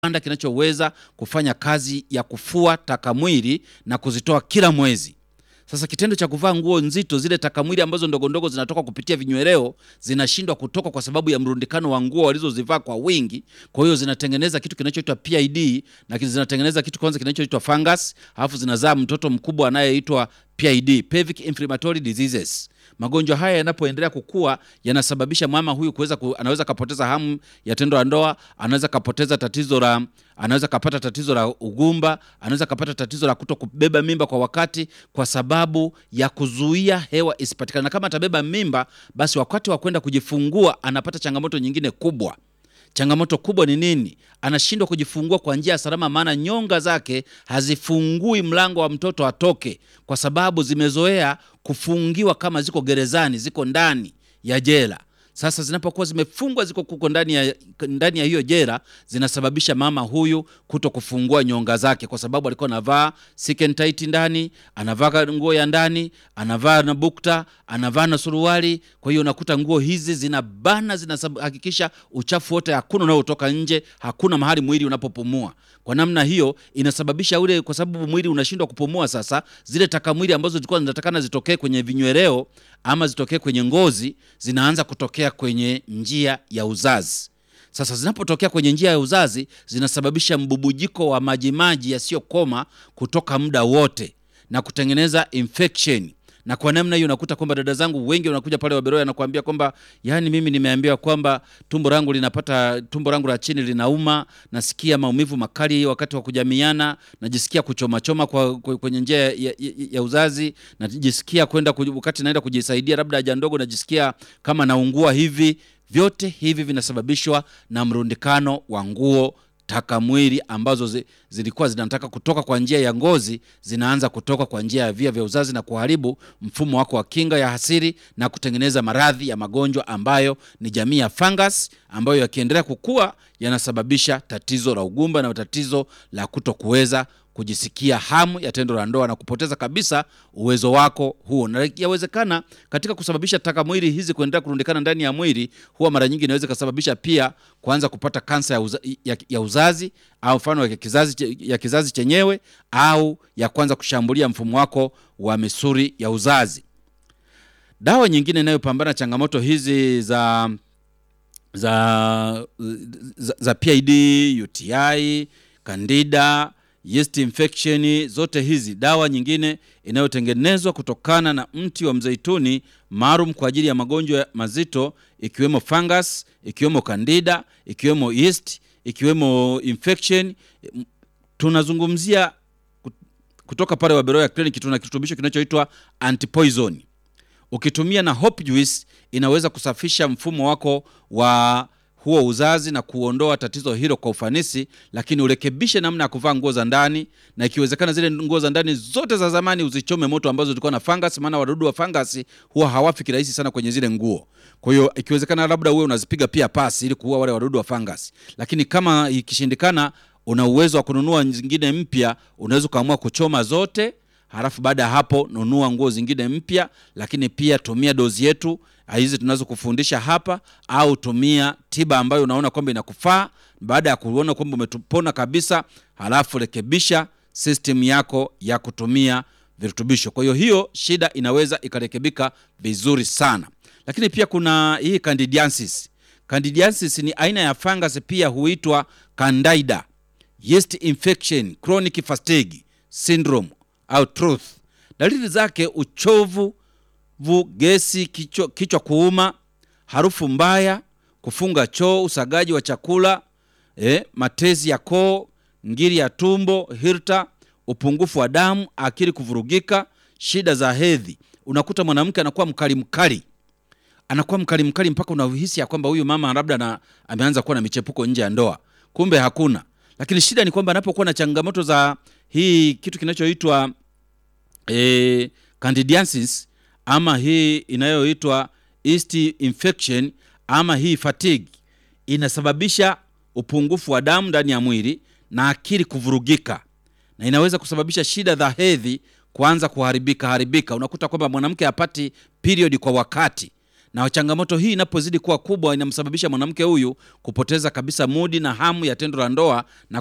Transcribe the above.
kiwanda kinachoweza kufanya kazi ya kufua takamwili na kuzitoa kila mwezi. Sasa kitendo cha kuvaa nguo nzito, zile takamwili ambazo ndogo ndogo zinatoka kupitia vinyweleo zinashindwa kutoka kwa sababu ya mrundikano wa nguo walizozivaa kwa wingi. Kwa hiyo zinatengeneza kitu kinachoitwa PID na zinatengeneza kitu kwanza kinachoitwa fungus, alafu zinazaa mtoto mkubwa anayeitwa PID, pelvic inflammatory diseases. Magonjwa haya yanapoendelea kukua yanasababisha mama huyu kuweza ku, anaweza kapoteza hamu ya tendo la ndoa, anaweza kapoteza tatizo la anaweza kapata tatizo la ugumba, anaweza kapata tatizo la kuto kubeba mimba kwa wakati, kwa sababu ya kuzuia hewa isipatikane. Na kama atabeba mimba, basi wakati wa kwenda kujifungua anapata changamoto nyingine kubwa. Changamoto kubwa ni nini? Anashindwa kujifungua kwa njia ya salama, maana nyonga zake hazifungui mlango wa mtoto atoke, kwa sababu zimezoea kufungiwa kama ziko gerezani, ziko ndani ya jela. Sasa zinapokuwa zimefungwa, ziko kuko ndani ya, ndani ya hiyo jela, zinasababisha mama huyu kuto kufungua nyonga zake, kwa sababu alikuwa anavaa silk tight ndani, anavaa nguo ya ndani, anavaa na bukta, anavaa na suruali. Kwa hiyo unakuta nguo hizi zinabana, zinahakikisha uchafu wote hakuna unaotoka nje, hakuna mahali mwili unapopumua. Kwa namna hiyo inasababisha ule, kwa sababu mwili unashindwa kupumua. Sasa zile takamwili ambazo zilikuwa zinatakana zitokee kwenye vinyweleo ama zitokee kwenye ngozi zinaanza kutokea kwenye njia ya uzazi. Sasa zinapotokea kwenye njia ya uzazi zinasababisha mbubujiko wa majimaji yasiyokoma kutoka muda wote na kutengeneza infection na kwa namna hiyo unakuta kwamba dada zangu wengi wanakuja pale Waberoya anakuambia kwamba yani, mimi nimeambiwa kwamba tumbo langu linapata tumbo langu la chini linauma, nasikia maumivu makali wakati wa kujamiana, najisikia kuchomachoma kwa, kwa, kwenye njia ya, ya, ya uzazi, najisikia kwenda wakati naenda kujisaidia labda haja ndogo, najisikia kama naungua hivi. Vyote hivi vinasababishwa na mrundikano wa nguo takamwili ambazo zi, zilikuwa zinataka kutoka kwa njia ya ngozi zinaanza kutoka kwa njia ya via vya uzazi na kuharibu mfumo wako wa kinga ya hasiri na kutengeneza maradhi ya magonjwa ambayo ni jamii ya fungus ambayo yakiendelea kukua yanasababisha tatizo la ugumba na tatizo la kuto kuweza kujisikia hamu ya tendo la ndoa na kupoteza kabisa uwezo wako huo. Na yawezekana katika kusababisha taka mwili hizi kuendelea kurundikana ndani ya mwili, huwa mara nyingi inaweza kusababisha pia kuanza kupata kansa ya, uza, ya, ya uzazi au mfano ya kizazi, ya kizazi chenyewe au ya kwanza kushambulia mfumo wako wa misuli ya uzazi. Dawa nyingine inayopambana changamoto hizi za za, za, za PID, UTI, Candida yeast infection, zote hizi dawa nyingine inayotengenezwa kutokana na mti wa mzeituni maalum kwa ajili ya magonjwa mazito ikiwemo fungus, ikiwemo candida, ikiwemo yeast, ikiwemo infection. Tunazungumzia kutoka pale Waberoya Clinic, tuna kirutubisho kinachoitwa antipoison. Ukitumia na hope juice inaweza kusafisha mfumo wako wa huo uzazi na kuondoa tatizo hilo kwa ufanisi, lakini urekebishe namna ya kuvaa nguo za ndani, na ikiwezekana zile nguo za ndani zote za zamani uzichome moto ambazo zilikuwa na fungus, maana wadudu wa fungus huwa hawafi kirahisi sana kwenye zile nguo. Kwa hiyo ikiwezekana, labda uwe unazipiga pia pasi ili kuua wale wadudu wa fungus, lakini kama ikishindikana, una uwezo wa kununua zingine mpya, unaweza ukaamua kuchoma zote halafu baada ya hapo nunua nguo zingine mpya, lakini pia tumia dozi yetu hizi tunaweza kufundisha hapa, au tumia tiba ambayo unaona kwamba inakufaa. Baada ya kuona kwamba umetupona kabisa, halafu rekebisha system yako ya kutumia virutubisho. Kwa hiyo hiyo shida inaweza ikarekebika vizuri sana. Lakini pia kuna hii candidiasis. Candidiasis ni aina ya fungus, pia huitwa candida, yeast infection, chronic fatigue syndrome au truth. Dalili zake uchovu vu, gesi, kichwa, kichwa kuuma, harufu mbaya, kufunga choo, usagaji wa chakula eh, matezi ya koo, ngiri ya tumbo, hirta, upungufu wa damu, akili kuvurugika, shida za hedhi. Unakuta mwanamke anakuwa mkali mkali, anakuwa mkali mkali mpaka unahisi ya kwamba huyu mama labda na ameanza kuwa na michepuko nje ya ndoa, kumbe hakuna. Lakini shida ni kwamba anapokuwa na changamoto za hii kitu kinachoitwa eh, candidiasis ama hii inayoitwa yeast infection ama hii fatigue inasababisha upungufu wa damu ndani ya mwili na akili kuvurugika, na inaweza kusababisha shida za hedhi kuanza kuharibika haribika. Unakuta kwamba mwanamke hapati period kwa wakati, na changamoto hii inapozidi kuwa kubwa inamsababisha mwanamke huyu kupoteza kabisa mudi na hamu ya tendo la ndoa na